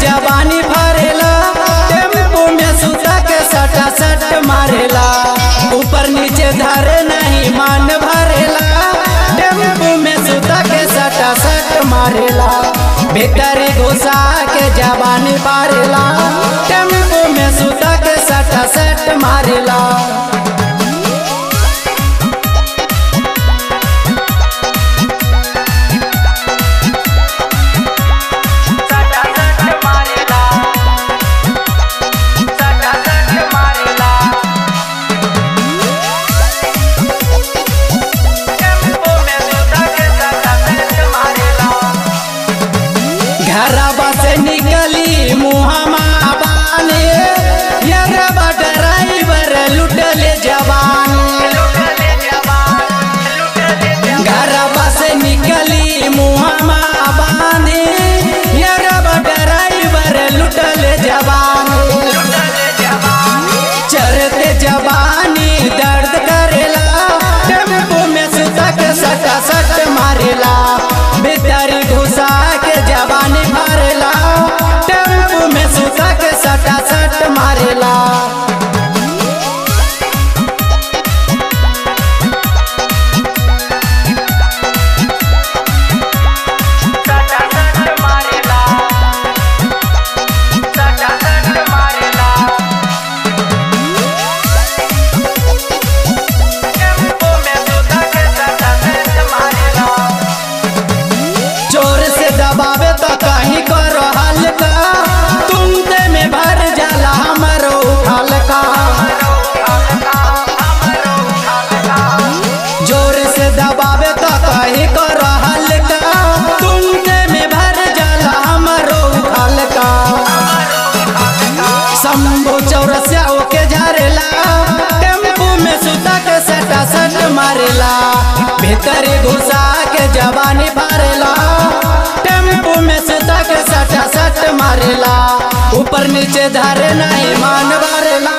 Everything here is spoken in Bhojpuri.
जवानी भरेला टेम्पू में सुता के सटा सट मारेला ऊपर नीचे धरे नहीं मान भरेला टेम्पू में सुता के सटा सट मारेला भीतर घुसा के जवानी मारेला टेम्पू में सुता के सटा सट मारेला सटा सट मारेला सटा सट मारेला टेम्पो में सुता के सटा सट मारेला घरवा से निकली मुहमा बाने यरवा ड्राइवर लुटले जवान लुटले जवान लुटले जवान घरवा से निकली मुहमा बाने यरवा ड्राइवर लुटले जवान लुटले जवान चरते जवानी दर्द करेला टेम्पो में सुता के सटा सट मारेला भीतर घुसा के जवानी भरेला टेम्पो में सुता के सटा सट मारेला सटा सट मारेला सटा सट मारेला टेम्पो में सुता के सटा सट मारेला जोर से दबावे तो कहीं करो हल्का तुमते में भर जाला हमरो हल्का जोर से दबावे तो कहीं करो हल्का तुमते में भर जाला हमरो हल्का शंभू चौरसिया के झरेला टेम्पू में सुता के सटा सट मारेला भीतर घुसा के जवानी भरेला टेम्पू में सुता के सटा सट मारेला ऊपर नीचे धरे नहीं मान भरेला